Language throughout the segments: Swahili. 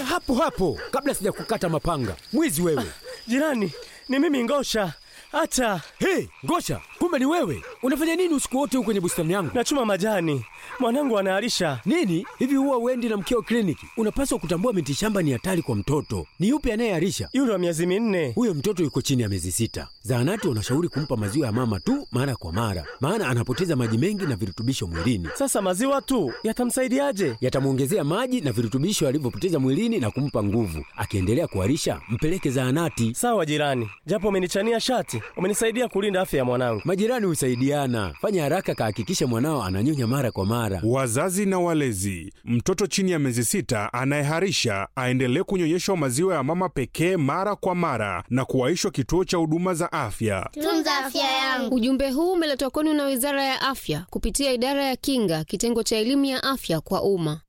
Shikilia hapo hapo kabla sijakukata mapanga. Mwizi wewe! Jirani, ni mimi Ngosha. Hata Hey, Ngosha, kumbe ni wewe! Unafanya nini usiku wote huko kwenye bustani yangu? nachuma majani, mwanangu anaharisha. Nini hivi, huwa uendi na mkeo kliniki? Unapaswa kutambua miti shamba ni hatari kwa mtoto. Ni yupi anayeharisha? Yule wa miezi minne. Huyo mtoto yuko chini ya miezi sita. Zahanati wanashauri kumpa maziwa ya mama tu mara kwa mara, maana anapoteza maji mengi na virutubisho mwilini. Sasa maziwa tu yatamsaidiaje? Yatamwongezea maji na virutubisho alivyopoteza mwilini na kumpa nguvu. Akiendelea kuharisha, mpeleke zahanati. Sawa jirani, japo umenichania shati, umenisaidia kulinda afya ya mwanangu. Majirani husaidiana. Fanya haraka, kahakikishe mwanao ananyonya mara kwa mara. Wazazi na walezi, mtoto chini ya miezi sita anayeharisha aendelee kunyonyeshwa maziwa ya mama pekee mara kwa mara na kuwaishwa kituo cha huduma za afya. Tunza afya yangu. Ujumbe huu umeletwa kwenu na Wizara ya Afya kupitia Idara ya Kinga, kitengo cha elimu ya afya kwa umma.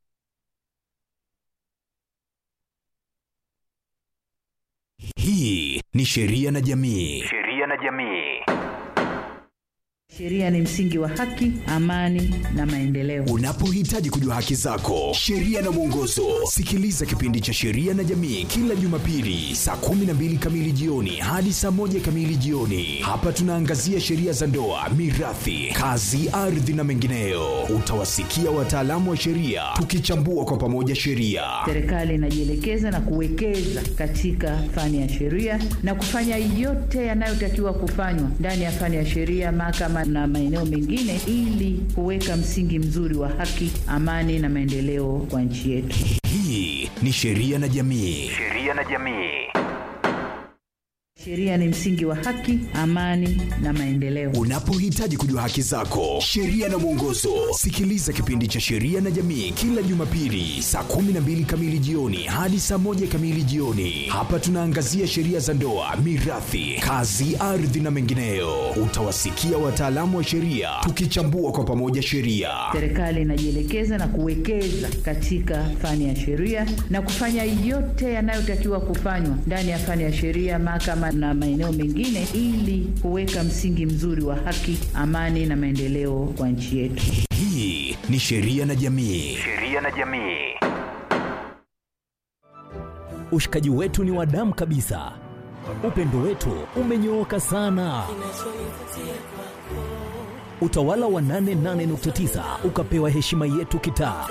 Hii ni Sheria na Jamii. Sheria na jamii. Sheria ni msingi wa haki, amani na maendeleo. Unapohitaji kujua haki zako, sheria na mwongozo, sikiliza kipindi cha Sheria na Jamii kila Jumapili saa 12 kamili jioni hadi saa moja kamili jioni. Hapa tunaangazia sheria za ndoa, mirathi, kazi, ardhi na mengineyo. Utawasikia wataalamu wa sheria tukichambua kwa pamoja sheria. Serikali inajielekeza na kuwekeza katika fani ya sheria na kufanya yote yanayotakiwa kufanywa ndani ya fani ya sheria, mahakama na maeneo mengine, ili kuweka msingi mzuri wa haki, amani na maendeleo kwa nchi yetu. Hii ni Sheria na Jamii. Sheria na jamii. Sheria ni msingi wa haki, amani na maendeleo. Unapohitaji kujua haki zako, sheria na mwongozo, sikiliza kipindi cha Sheria na Jamii kila Jumapili saa 12 kamili jioni hadi saa moja kamili jioni. Hapa tunaangazia sheria za ndoa, mirathi, kazi, ardhi na mengineyo. Utawasikia wataalamu wa sheria tukichambua kwa pamoja sheria. Serikali inajielekeza na kuwekeza katika fani ya sheria na kufanya yote yanayotakiwa kufanywa ndani ya fani ya sheria, mahakama na maeneo mengine, ili kuweka msingi mzuri wa haki, amani na maendeleo kwa nchi yetu. Hii ni Sheria na Jamii. Sheria na jamii. Ushikaji wetu ni wa damu kabisa, upendo wetu umenyooka sana. Utawala wa 88.9 ukapewa heshima yetu kitaa.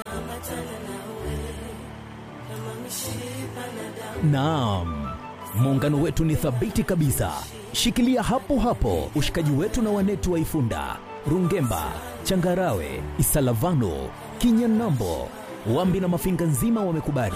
Naam, muungano wetu ni thabiti kabisa. Shikilia hapo hapo ushikaji wetu na wanetu wa Ifunda, Rungemba, Changarawe, Isalavano, Kinyanambo, Wambi na Mafinga nzima wamekubali.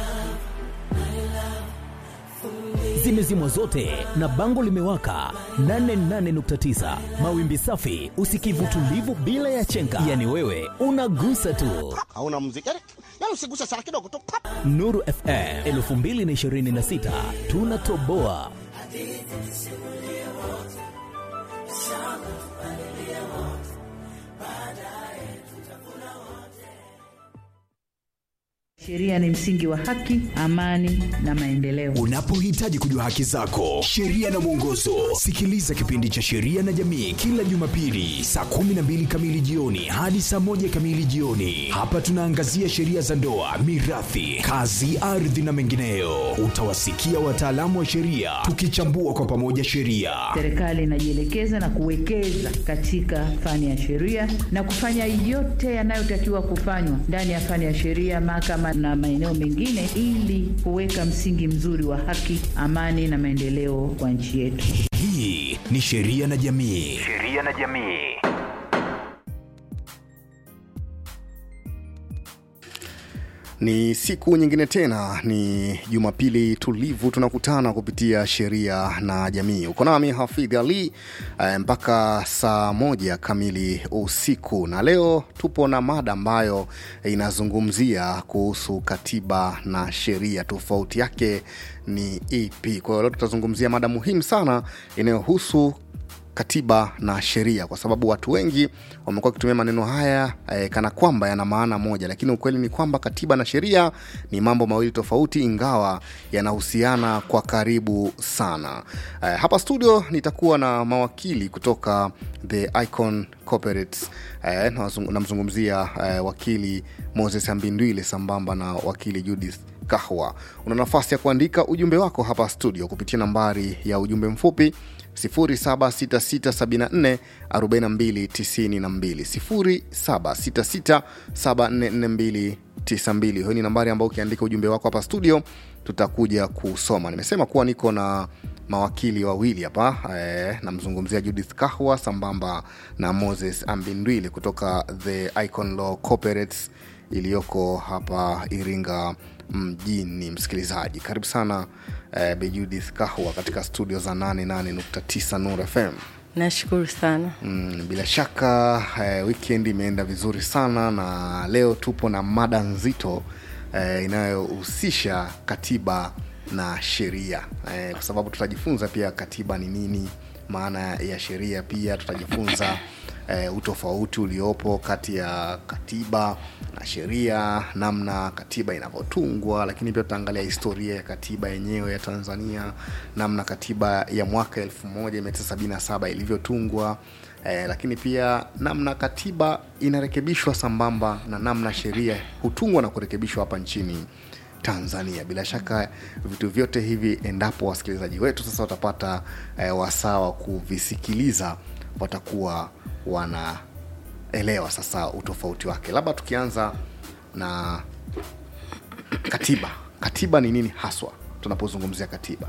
Zimezimwa zote na bango limewaka 88.9 mawimbi safi, usikivu tulivu bila ya chenga, yani wewe unagusa tu. hauna muziki yani, yani usiguse sana kidogo tu pap. Nuru FM 2026 tunatoboa. Sheria ni msingi wa haki, amani na maendeleo. Unapohitaji kujua haki zako, sheria na mwongozo, sikiliza kipindi cha Sheria na Jamii kila Jumapili saa 12 kamili jioni hadi saa moja kamili jioni. Hapa tunaangazia sheria za ndoa, mirathi, kazi, ardhi na mengineyo. Utawasikia wataalamu wa sheria tukichambua kwa pamoja sheria. Serikali inajielekeza na kuwekeza katika fani ya sheria na kufanya yote yanayotakiwa kufanywa ndani ya fani ya sheria, mahakama na maeneo mengine, ili kuweka msingi mzuri wa haki, amani na maendeleo kwa nchi yetu. Hii ni Sheria na Jamii. Sheria na jamii. Ni siku nyingine tena, ni Jumapili tulivu, tunakutana kupitia sheria na jamii. Uko nami Hafidh Ali eh, mpaka saa moja kamili usiku, na leo tupo na mada ambayo inazungumzia kuhusu katiba na sheria, tofauti yake ni ipi? Kwa hiyo leo tutazungumzia mada muhimu sana inayohusu katiba na sheria kwa sababu watu wengi wamekuwa wakitumia maneno haya eh, kana kwamba yana maana moja lakini ukweli ni kwamba katiba na sheria ni mambo mawili tofauti ingawa yanahusiana kwa karibu sana eh, hapa studio nitakuwa na mawakili kutoka the icon corporates eh, namzungumzia eh, wakili moses ambindwile sambamba na wakili judith Kahwa. Una nafasi ya kuandika ujumbe wako hapa studio kupitia nambari ya ujumbe mfupi 0766744292 0766744292. Hiyo ni nambari ambayo ukiandika ujumbe wako hapa studio tutakuja kusoma. Nimesema kuwa niko na mawakili wawili hapa eh, namzungumzia Judith Kahwa sambamba na Moses Ambindwili kutoka The Icon Law Corporates iliyoko hapa Iringa mjini. Msikilizaji, karibu sana eh, Bi Judith Kahwa katika studio za 88.9 Nur FM. Nashukuru sana. Mm, bila shaka eh, weekend imeenda vizuri sana na leo tupo na mada nzito eh, inayohusisha katiba na sheria eh, kwa sababu tutajifunza pia katiba ni nini, maana ya sheria pia tutajifunza eh, utofauti uliopo kati ya katiba na sheria, namna katiba inavyotungwa, lakini pia tutaangalia historia ya katiba yenyewe ya Tanzania, namna katiba ya mwaka 1977 ilivyotungwa eh, lakini pia namna katiba inarekebishwa sambamba na namna sheria hutungwa na kurekebishwa hapa nchini Tanzania. Bila shaka vitu vyote hivi, endapo wasikilizaji wetu sasa watapata eh, wasaa wa kuvisikiliza, watakuwa wanaelewa sasa utofauti wake. Labda tukianza na katiba. Katiba ni nini haswa tunapozungumzia katiba?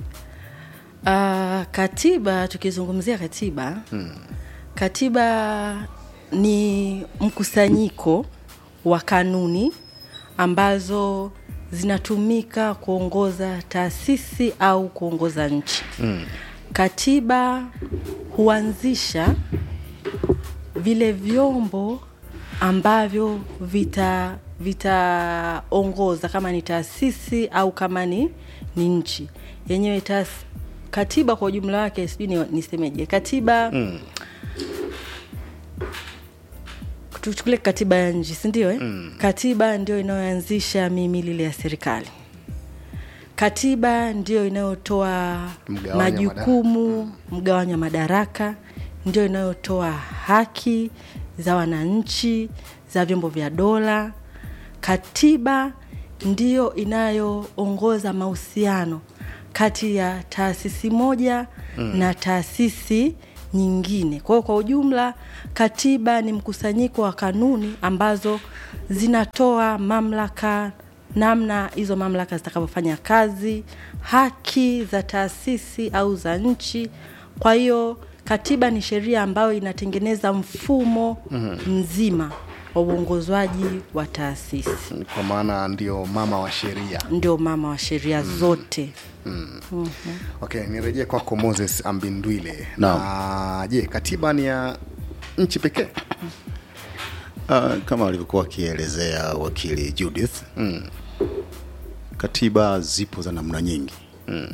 Uh, katiba, tukizungumzia katiba Hmm. katiba ni mkusanyiko wa kanuni ambazo zinatumika kuongoza taasisi au kuongoza nchi. Mm. Katiba huanzisha vile vyombo ambavyo vita vitaongoza kama ni taasisi au kama ni, ni nchi yenyewe. taas- Katiba kwa ujumla wake, sijui ni- nisemeje, katiba Mm. tuchukulie katiba ya nchi si ndio eh? Mm. katiba ndio inayoanzisha mihimili ya serikali katiba ndio inayotoa Mgawanyo majukumu mgawanyo wa madaraka ndio inayotoa haki za wananchi za vyombo vya dola katiba ndiyo inayoongoza mahusiano kati ya taasisi moja Mm. na taasisi nyingine. Kwa hiyo kwa ujumla, katiba ni mkusanyiko wa kanuni ambazo zinatoa mamlaka, namna hizo mamlaka zitakavyofanya kazi, haki za taasisi au za nchi. Kwa hiyo katiba ni sheria ambayo inatengeneza mfumo Mhm. mzima wa uongozwaji wa taasisi, Kwa maana ndio mama wa sheria. ndio mama wa sheria zote. Mm. Mhm. Okay, nirejee kwako Moses Ambindwile. Naam. Na je, katiba ni ya nchi pekee? Uh, kama alivyokuwa akielezea wakili Judith mm. katiba zipo za namna nyingi mm.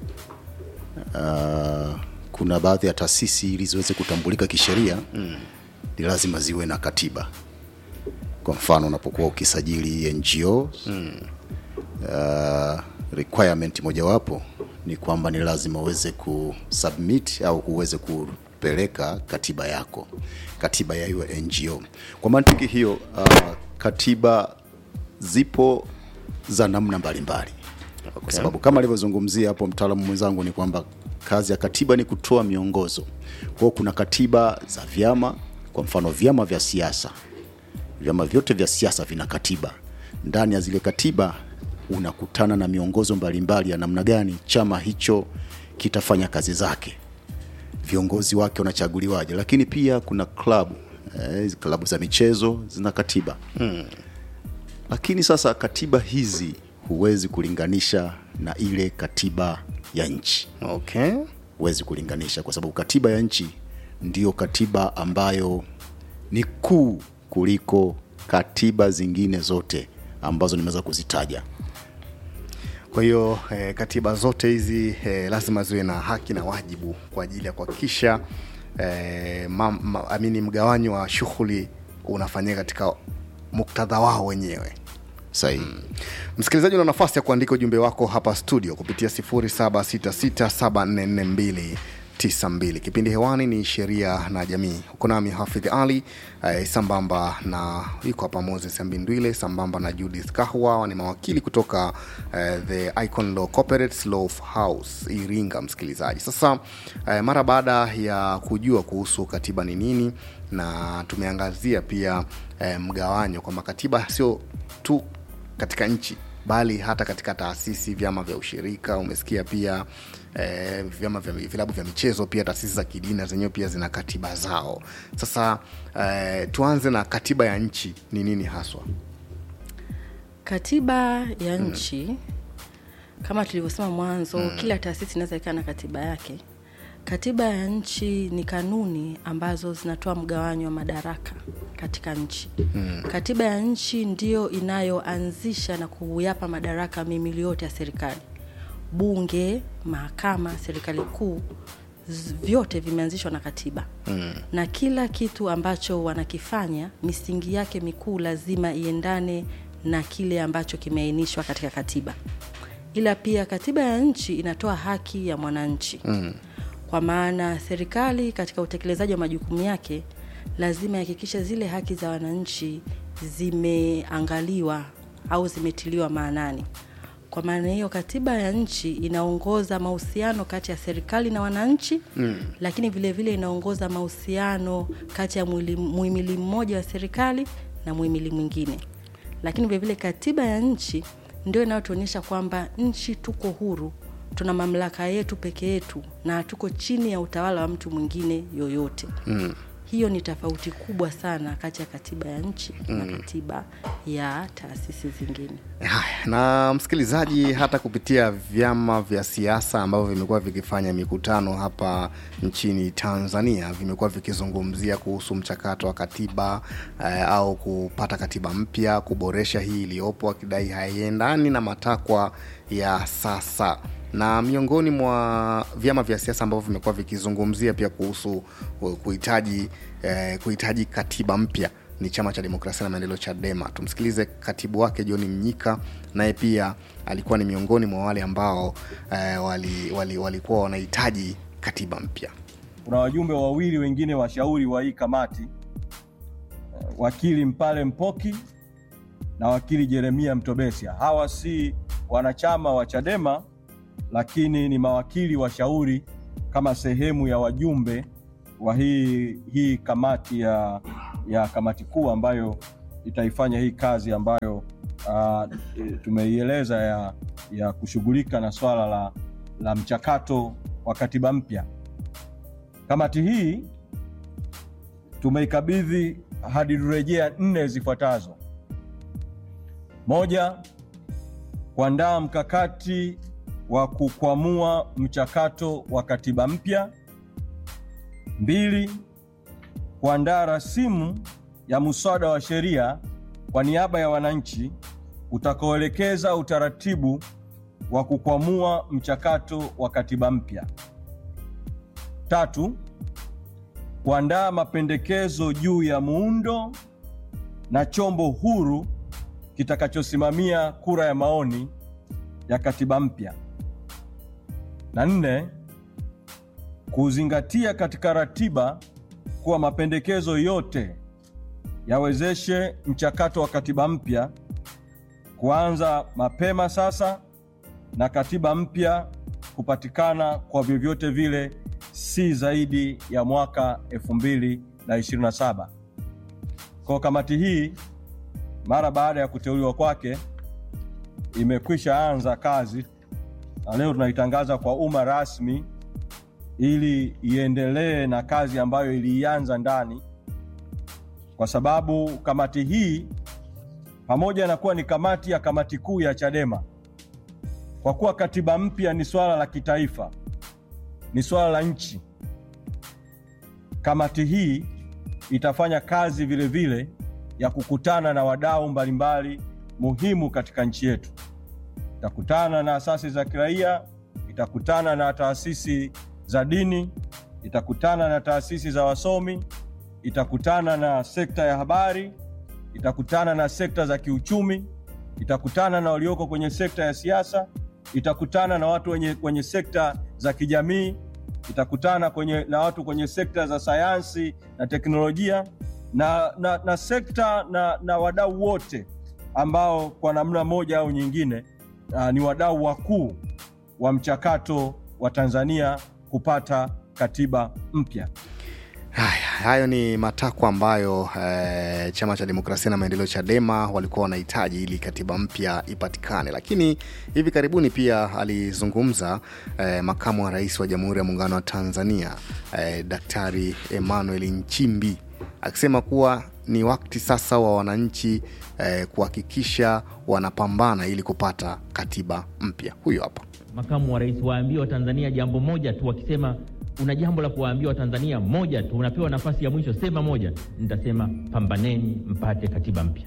uh, kuna baadhi ya taasisi ili ziweze kutambulika kisheria mm. ni lazima ziwe na katiba kwa mfano unapokuwa ukisajili ngo mm. uh, requirement mojawapo ni kwamba ni lazima uweze kusubmit au uweze kupeleka katiba yako katiba ya hiyo ngo kwa mantiki hiyo uh, katiba zipo za namna mbalimbali okay. kwa sababu kama alivyozungumzia hapo mtaalamu mwenzangu ni kwamba kazi ya katiba ni kutoa miongozo kwa hiyo kuna katiba za vyama kwa mfano vyama vya siasa vyama vyote vya siasa vina katiba ndani ya zile katiba unakutana na miongozo mbalimbali ya namna gani chama hicho kitafanya kazi zake viongozi wake wanachaguliwaje lakini pia kuna klabu eh, hizi klabu za michezo zina katiba Mm. lakini sasa katiba hizi huwezi kulinganisha na ile katiba ya nchi okay. huwezi kulinganisha kwa sababu katiba ya nchi ndiyo katiba ambayo ni kuu kuliko katiba zingine zote ambazo nimeweza kuzitaja Kwa hiyo eh, katiba zote hizi eh, lazima ziwe na haki na wajibu kwa ajili ya kuhakikisha eh, ma, ma, amini mgawanyo wa shughuli unafanyika katika muktadha wao wenyewe. Sahihi. Mm. Msikilizaji, una nafasi ya kuandika ujumbe wako hapa studio kupitia 92 kipindi hewani ni sheria na jamii uko nami hafidh ali eh, sambamba na yuko hapa moses mbindwile sambamba na judith kahwa ni mawakili kutoka eh, the icon law corporate law house iringa msikilizaji sasa eh, mara baada ya kujua kuhusu katiba ni nini na tumeangazia pia eh, mgawanyo kwamba katiba sio tu katika nchi bali hata katika taasisi vyama vya ushirika umesikia pia eh, vyama vya vilabu vya michezo pia taasisi za kidini na zenyewe pia zina katiba zao sasa eh, tuanze na katiba ya nchi ni nini haswa katiba ya nchi kama tulivyosema mwanzo Mm. kila taasisi inaweza ikawa na katiba yake katiba ya nchi ni kanuni ambazo zinatoa mgawanyo wa madaraka katika nchi Mm. katiba ya nchi ndiyo inayoanzisha na kuyapa madaraka mimili yote ya serikali bunge mahakama serikali kuu z- vyote vimeanzishwa na katiba Mm. na kila kitu ambacho wanakifanya misingi yake mikuu lazima iendane na kile ambacho kimeainishwa katika katiba ila pia katiba ya nchi inatoa haki ya mwananchi Mm. kwa maana serikali katika utekelezaji wa majukumu yake lazima ihakikishe zile haki za wananchi zimeangaliwa au zimetiliwa maanani kwa maana hiyo katiba ya nchi inaongoza mahusiano kati ya serikali na wananchi Mm. lakini vile vile inaongoza mahusiano kati ya mwili- muhimili mmoja wa serikali na muhimili mwingine lakini vile vile katiba ya nchi ndio inayotuonyesha kwamba nchi tuko huru tuna mamlaka yetu peke yetu na hatuko chini ya utawala wa mtu mwingine yoyote Mm. hiyo ni tofauti kubwa sana kati ya katiba ya nchi na Mm. katiba ya taasisi zingine Haya, na msikilizaji hata kupitia vyama vya siasa ambavyo vimekuwa vikifanya mikutano hapa nchini tanzania vimekuwa vikizungumzia kuhusu mchakato wa katiba eh, au kupata katiba mpya kuboresha hii iliyopo wakidai haiendani na matakwa ya sasa na miongoni mwa vyama vya siasa ambavyo vimekuwa vikizungumzia pia kuhusu uh, kuhitaji eh, kuhitaji katiba mpya ni chama cha demokrasia na maendeleo chadema tumsikilize katibu wake john mnyika naye pia alikuwa ni miongoni mwa wale ambao eh, walikuwa wali, walikuwa wanahitaji katiba mpya kuna wajumbe wawili wengine washauri wa hii kamati eh, wakili Mpale Mpoki na wakili Jeremia Mtobesia. Hawa si wanachama wa Chadema, lakini ni mawakili washauri kama sehemu ya wajumbe wa hii, hii kamati ya, ya kamati kuu ambayo itaifanya hii kazi ambayo uh, tumeieleza ya, ya kushughulika na swala la, la mchakato wa katiba mpya. Kamati hii tumeikabidhi hadi rejea nne zifuatazo: moja, kuandaa mkakati wa kukwamua mchakato wa katiba mpya; mbili, kuandaa rasimu ya muswada wa sheria kwa niaba ya wananchi utakaoelekeza utaratibu wa kukwamua mchakato wa katiba mpya. Tatu, kuandaa mapendekezo juu ya muundo na chombo huru kitakachosimamia kura ya maoni ya katiba mpya. Na nne, kuzingatia katika ratiba kuwa mapendekezo yote yawezeshe mchakato wa katiba mpya kuanza mapema sasa na katiba mpya kupatikana kwa vyovyote vile si zaidi ya mwaka 2027. Kwa kamati hii mara baada ya kuteuliwa kwake imekwisha anza kazi na leo tunaitangaza kwa umma rasmi ili iendelee na kazi ambayo iliianza ndani, kwa sababu kamati hii pamoja na kuwa ni kamati ya kamati kuu ya Chadema, kwa kuwa katiba mpya ni swala la kitaifa, ni swala la nchi, kamati hii itafanya kazi vile vile ya kukutana na wadau mbalimbali muhimu katika nchi yetu. Itakutana na asasi za kiraia, itakutana na taasisi za dini, itakutana na taasisi za wasomi, itakutana na sekta ya habari, itakutana na sekta za kiuchumi, itakutana na walioko kwenye sekta ya siasa, itakutana na watu wenye kwenye sekta za kijamii, itakutana kwenye, na watu kwenye sekta za sayansi na teknolojia na, na, na sekta na, na wadau wote ambao kwa namna moja au nyingine uh, ni wadau wakuu wa mchakato wa Tanzania kupata katiba mpya. Haya, hayo ni matakwa ambayo eh, chama cha demokrasia na maendeleo Chadema walikuwa wanahitaji ili katiba mpya ipatikane, lakini hivi karibuni pia alizungumza eh, makamu wa rais wa Jamhuri ya Muungano wa Tanzania eh, Daktari Emmanuel Nchimbi akisema kuwa ni wakati sasa wa wananchi eh, kuhakikisha wanapambana ili kupata katiba mpya. Huyo hapa makamu wa rais waambie Watanzania jambo moja tu, wakisema una jambo la kuwaambia Watanzania moja tu, unapewa nafasi ya mwisho, sema moja. Nitasema pambaneni mpate katiba mpya.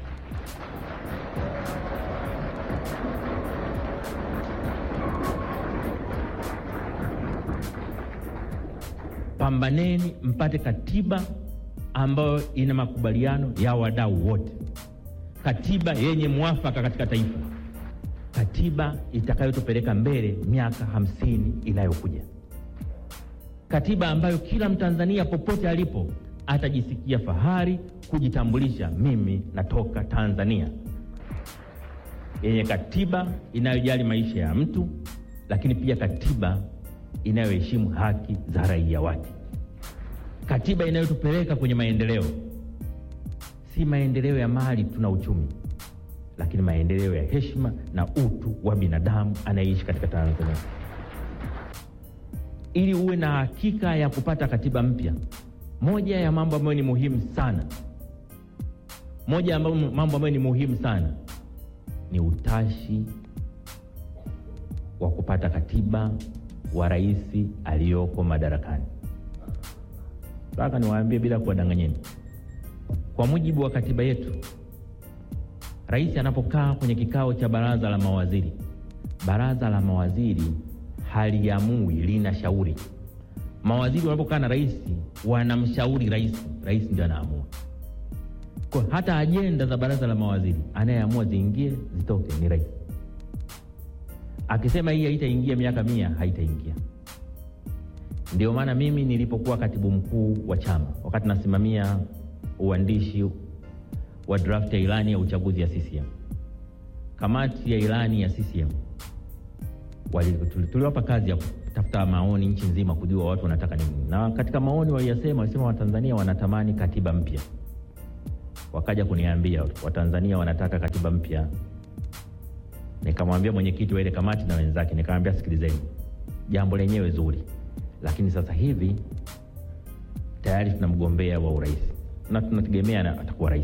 Pambaneni mpate katiba ambayo ina makubaliano ya wadau wote, katiba yenye mwafaka katika taifa, katiba itakayotupeleka mbele miaka hamsini inayokuja, katiba ambayo kila Mtanzania popote alipo atajisikia fahari kujitambulisha, mimi natoka Tanzania, yenye katiba inayojali maisha ya mtu, lakini pia katiba inayoheshimu haki za raia wake, katiba inayotupeleka kwenye maendeleo, si maendeleo ya mali tuna uchumi, lakini maendeleo ya heshima na utu wa binadamu anayeishi katika Tanzania. Ili uwe na hakika ya kupata katiba mpya, moja ya mambo ambayo ni muhimu sana, moja ya mambo ambayo ni muhimu sana ni utashi wa kupata katiba wa rais aliyoko madarakani. Sasa niwaambie bila kuwadanganyeni, kwa mujibu wa katiba yetu, rais anapokaa kwenye kikao cha baraza la mawaziri, baraza la mawaziri haliamui, lina shauri. Mawaziri wanapokaa na rais wanamshauri rais, rais ndio anaamua. Kwa hata ajenda za baraza la mawaziri anayeamua ziingie zitoke ni rais. Akisema hii haitaingia miaka mia, haitaingia. Ndio maana mimi nilipokuwa katibu mkuu wa chama, wakati nasimamia uandishi wa draft ya ilani ya uchaguzi ya CCM, kamati ya ilani ya CCM tuliwapa kazi ya kutafuta maoni nchi nzima, kujua watu wanataka nini, na katika maoni waliyasema, walisema Watanzania wanatamani katiba mpya. Wakaja kuniambia Watanzania wanataka katiba mpya. Nikamwambia mwenyekiti wa ile kamati na wenzake, nikamwambia sikilizeni, jambo lenyewe zuri, lakini sasa hivi tayari tuna mgombea wa urais na tunategemea atakuwa rais.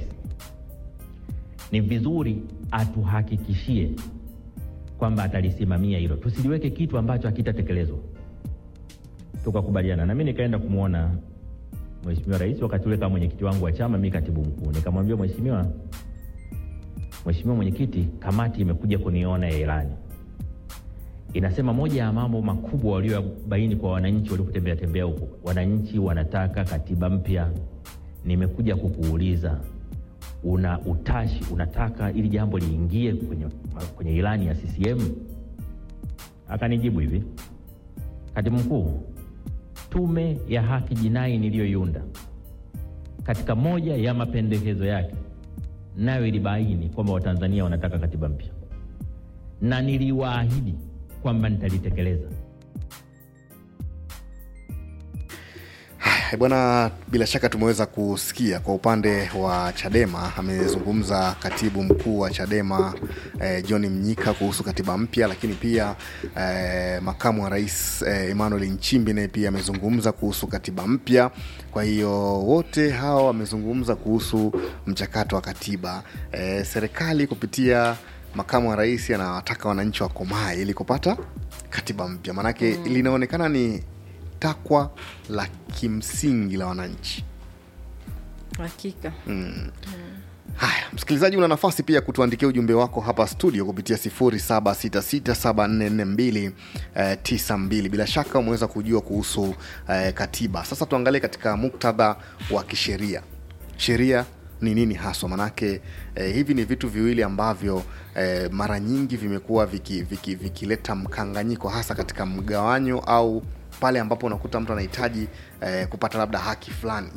Ni vizuri atuhakikishie kwamba atalisimamia hilo, tusiliweke kitu ambacho hakitatekelezwa. Tukakubaliana na mimi nikaenda kumwona Mheshimiwa Rais wakati ule kama mwenyekiti wangu wa chama, mimi katibu mkuu. Nikamwambia mheshimiwa, Mheshimiwa Mwenyekiti, kamati imekuja kuniona ya ilani, inasema moja ya mambo makubwa waliobaini kwa wananchi walipotembea tembea huko, wananchi wanataka katiba mpya. Nimekuja kukuuliza una utashi, unataka ili jambo liingie kwenye, kwenye ilani ya CCM? Akanijibu hivi, katibu mkuu, Tume ya Haki Jinai niliyoiunda katika moja ya mapendekezo yake nayo ilibaini kwamba Watanzania wanataka katiba mpya, na niliwaahidi kwamba nitalitekeleza. Bwana, bila shaka tumeweza kusikia kwa upande wa Chadema, amezungumza katibu mkuu wa Chadema eh, John Mnyika kuhusu katiba mpya, lakini pia eh, makamu wa rais eh, Emmanuel Nchimbi naye pia amezungumza kuhusu katiba mpya. Kwa hiyo wote hawa wamezungumza kuhusu mchakato wa katiba. Eh, serikali kupitia makamu wa rais anawataka wananchi wakomae ili kupata katiba mpya, maanake mm. linaonekana ni takwa la kimsingi la wananchi hakika mm. haya msikilizaji una nafasi pia kutuandikia ujumbe wako hapa studio kupitia 0766744292 bila shaka umeweza kujua kuhusu eh, katiba sasa tuangalie katika muktadha wa kisheria sheria ni nini haswa manake eh, hivi ni vitu viwili ambavyo eh, mara nyingi vimekuwa vikileta viki, viki mkanganyiko hasa katika mgawanyo au pale ambapo unakuta mtu anahitaji eh, kupata labda haki fulani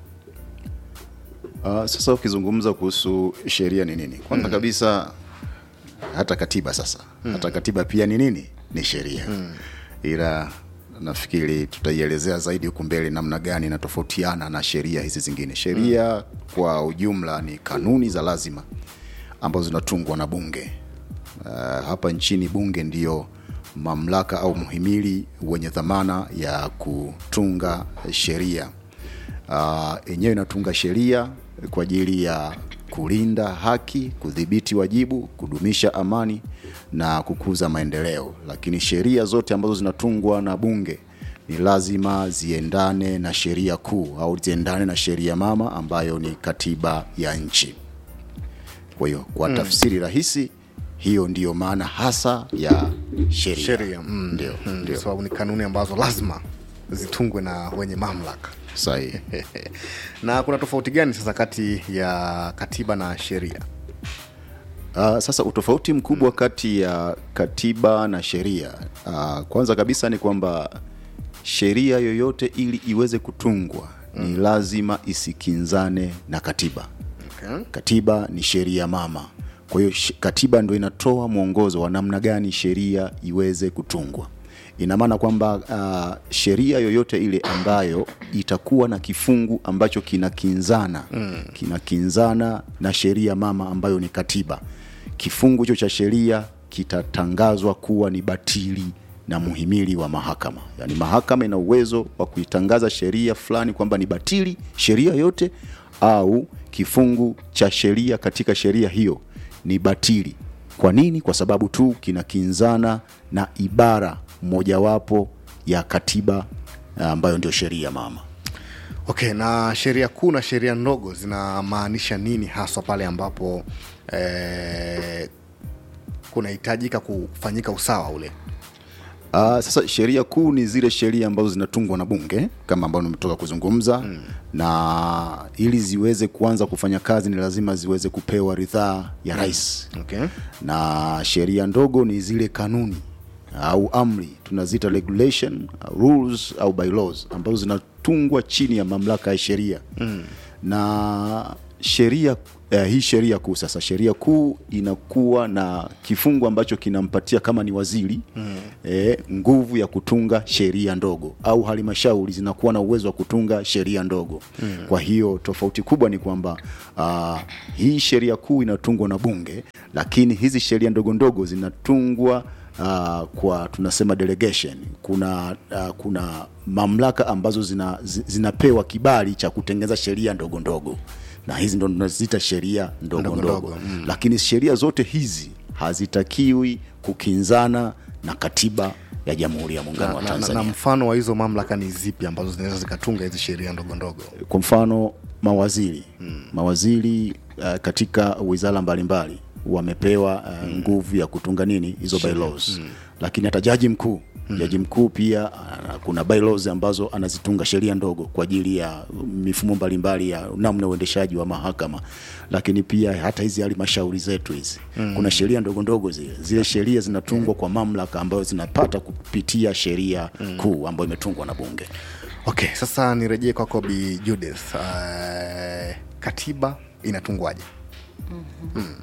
Uh, sasa ukizungumza kuhusu sheria ni nini kwanza mm. kabisa hata katiba sasa mm. hata katiba pia ni nini ni sheria mm. ila nafikiri tutaielezea zaidi huku mbele namna gani inatofautiana na sheria hizi zingine sheria mm. kwa ujumla ni kanuni za lazima ambazo zinatungwa na bunge uh, hapa nchini bunge ndiyo mamlaka au mhimili wenye dhamana ya kutunga sheria yenyewe uh, inatunga sheria kwa ajili ya kulinda haki kudhibiti wajibu kudumisha amani na kukuza maendeleo lakini sheria zote ambazo zinatungwa na bunge ni lazima ziendane na sheria kuu au ziendane na sheria mama ambayo ni katiba ya nchi kwa hiyo kwa Mm. mm. tafsiri rahisi hiyo ndiyo maana hasa ya sheria sheria mm. ndio mm. ndio sababu ni kanuni ambazo lazima zitungwe na wenye mamlaka sahihi na kuna tofauti gani sasa kati ya katiba na sheria Uh, sasa utofauti mkubwa kati ya katiba na sheria uh, kwanza kabisa ni kwamba sheria yoyote ili iweze kutungwa mm. ni lazima isikinzane na katiba okay. katiba ni sheria mama kwa hiyo sh- katiba ndo inatoa mwongozo wa namna gani sheria iweze kutungwa ina maana kwamba uh, sheria yoyote ile ambayo itakuwa na kifungu ambacho kinakinzana mm. kinakinzana na sheria mama ambayo ni katiba kifungu hicho cha sheria kitatangazwa kuwa ni batili na muhimili wa mahakama yaani mahakama ina uwezo wa kuitangaza sheria fulani kwamba ni batili sheria yote au kifungu cha sheria katika sheria hiyo ni batili kwa nini kwa sababu tu kinakinzana na ibara mojawapo ya katiba ah, ambayo ndio sheria mama okay na sheria kuu na sheria ndogo zinamaanisha nini haswa pale ambapo eh, kunahitajika kufanyika usawa ule Uh, sasa sheria kuu ni zile sheria ambazo zinatungwa na bunge kama ambavyo nimetoka kuzungumza mm. na ili ziweze kuanza kufanya kazi ni lazima ziweze kupewa ridhaa ya rais okay. na sheria ndogo ni zile kanuni au amri tunaziita regulation rules au bylaws ambazo zinatungwa chini ya mamlaka ya sheria mm. na sheria eh, hii sheria kuu sasa sheria kuu inakuwa na kifungu ambacho kinampatia kama ni waziri mm. eh, nguvu ya kutunga sheria ndogo au halmashauri zinakuwa na uwezo wa kutunga sheria ndogo mm. kwa hiyo tofauti kubwa ni kwamba uh, hii sheria kuu inatungwa na bunge lakini hizi sheria ndogo ndogo zinatungwa uh, kwa tunasema delegation kuna uh, kuna mamlaka ambazo zina, zi- zinapewa kibali cha kutengeneza sheria ndogo ndogo na hizi ndo tunaziita sheria ndogo Ndogo ndogo, ndogo, mm. lakini sheria zote hizi hazitakiwi kukinzana na katiba ya jamhuri ya muungano na, wa na, na, tanzania na mfano wa hizo mamlaka ni zipi ambazo zinaweza zikatunga hizi sheria ndogo ndogo kwa mfano mawaziri hmm. mawaziri uh, katika wizara mbalimbali wamepewa uh, hmm. nguvu ya kutunga nini hizo Sheria. bylaws Mm. lakini hata jaji mkuu hmm. jaji mkuu pia uh, kuna bylaws ambazo anazitunga sheria ndogo kwa ajili ya mifumo mbalimbali ya namna ya uendeshaji wa mahakama lakini pia hata hizi halmashauri zetu hizi Mm. kuna sheria ndogo ndogo zile zile sheria zinatungwa kwa mamlaka ambayo zinapata kupitia sheria Mm. kuu ambayo imetungwa na bunge okay sasa nirejee kwako bi judith uh, katiba inatungwaje mm.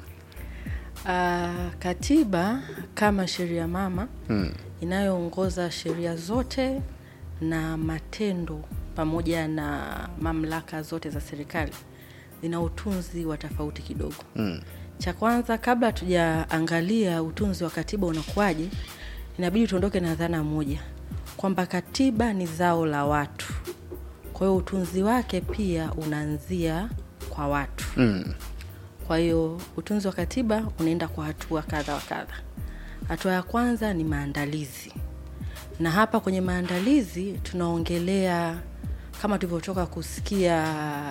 Uh, katiba kama sheria mama Mm. inayoongoza sheria zote na matendo pamoja na mamlaka zote za serikali zina utunzi wa tofauti kidogo Mm. cha kwanza kabla hatujaangalia utunzi wa katiba unakuwaje inabidi tuondoke na dhana moja kwamba katiba ni zao la watu kwa hiyo utunzi wake pia unaanzia kwa watu Mm. kwa hiyo utunzi wa katiba unaenda kwa hatua kadha wa kadha hatua ya kwanza ni maandalizi na hapa kwenye maandalizi tunaongelea kama tulivyotoka kusikia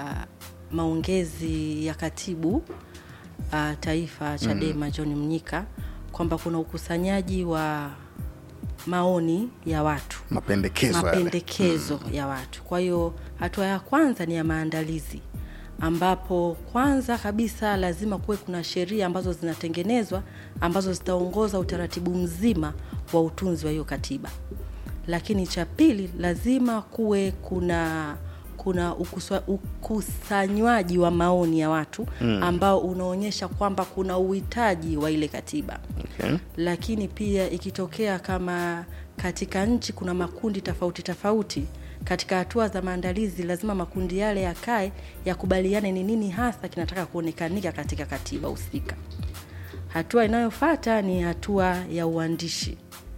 maongezi ya katibu uh, taifa chadema mm. john mnyika kwamba kuna ukusanyaji wa maoni ya watu mapendekezo yale. mapendekezo ya watu kwa hiyo hatua ya kwanza ni ya maandalizi ambapo kwanza kabisa lazima kuwe kuna sheria ambazo zinatengenezwa ambazo zitaongoza utaratibu mzima wa utunzi wa hiyo katiba lakini cha pili lazima kuwe kuna kuna ukuswa, ukusanywaji wa maoni ya watu Mm. ambao unaonyesha kwamba kuna uhitaji wa ile katiba Okay. lakini pia ikitokea kama katika nchi kuna makundi tofauti tofauti katika hatua za maandalizi lazima makundi yale yakae yakubaliane ni nini hasa kinataka kuonekanika katika katiba husika hatua inayofata ni hatua ya uandishi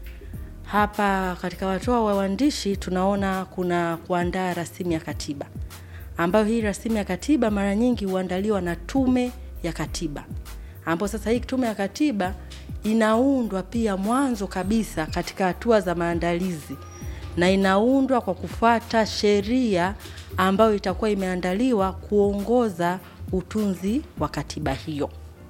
hapa katika hatua wa uandishi tunaona kuna kuandaa rasimu ya katiba ambayo hii rasimu ya katiba mara nyingi huandaliwa na tume ya katiba ambapo sasa hii tume ya katiba inaundwa pia mwanzo kabisa katika hatua za maandalizi na inaundwa kwa kufuata sheria ambayo itakuwa imeandaliwa kuongoza utunzi wa katiba hiyo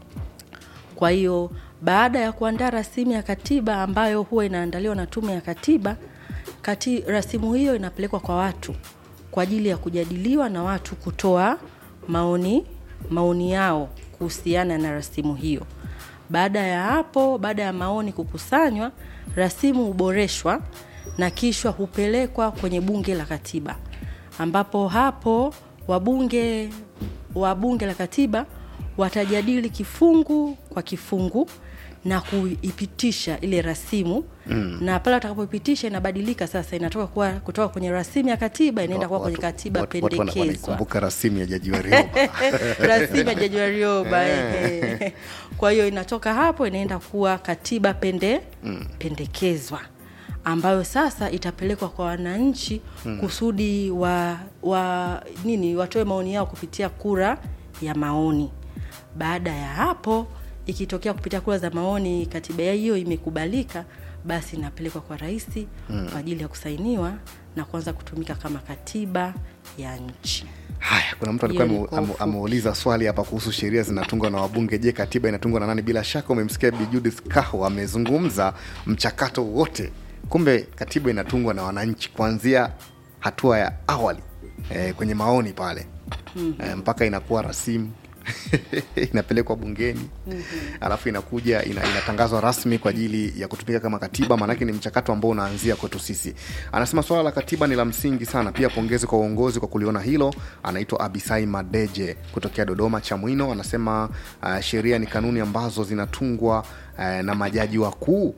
kwa hiyo baada ya kuandaa rasimu ya katiba ambayo huwa inaandaliwa na tume ya katiba kati, rasimu hiyo inapelekwa kwa watu kwa ajili ya kujadiliwa na watu kutoa maoni maoni yao kuhusiana na rasimu hiyo baada ya hapo baada ya maoni kukusanywa rasimu huboreshwa na kisha hupelekwa kwenye bunge la katiba ambapo hapo wabunge wa bunge la katiba watajadili kifungu kwa kifungu na kuipitisha ile rasimu Mm. na pale watakapoipitisha inabadilika sasa inatoka kuwa kutoka kwenye rasimu ya katiba inaenda kuwa kwenye katiba Watu- watu wana- pendekezwa wanaikumbuka rasimu ya jaji Warioba. rasimu ya jaji Warioba Eh. ehe. kwa hiyo inatoka hapo inaenda kuwa katiba pende Mm. pendekezwa ambayo sasa itapelekwa kwa wananchi Mm. kusudi wa, wa nini watoe maoni yao kupitia kura ya maoni baada ya hapo ikitokea kupitia kura za maoni katiba ya hiyo imekubalika basi inapelekwa kwa rais Mm. kwa ajili ya kusainiwa na kuanza kutumika kama katiba ya nchi Haya, kuna mtu alikuwa Hiyo ni ame- kwa ame- ufupi. ameuliza swali hapa kuhusu sheria zinatungwa na wabunge. Je, katiba inatungwa na nani? Bila shaka umemsikia Bi Judith Kaho amezungumza mchakato wote. Kumbe katiba inatungwa na wananchi kuanzia hatua ya awali eh, kwenye maoni pale Mhm. eh, mpaka inakuwa rasimu inapelekwa bungeni alafu inakuja ina, inatangazwa rasmi kwa ajili ya kutumika kama katiba maanake ni mchakato ambao unaanzia kwetu sisi anasema swala la katiba ni la msingi sana pia pongezi kwa uongozi kwa kuliona hilo anaitwa abisai madeje kutokea dodoma chamwino anasema uh, sheria ni kanuni ambazo zinatungwa uh, na majaji wakuu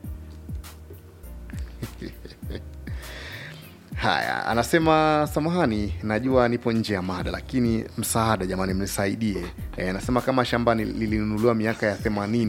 haya anasema samahani najua nipo nje ya mada lakini msaada jamani mnisaidie e, anasema kama shamba ni- lilinunuliwa miaka ya themanini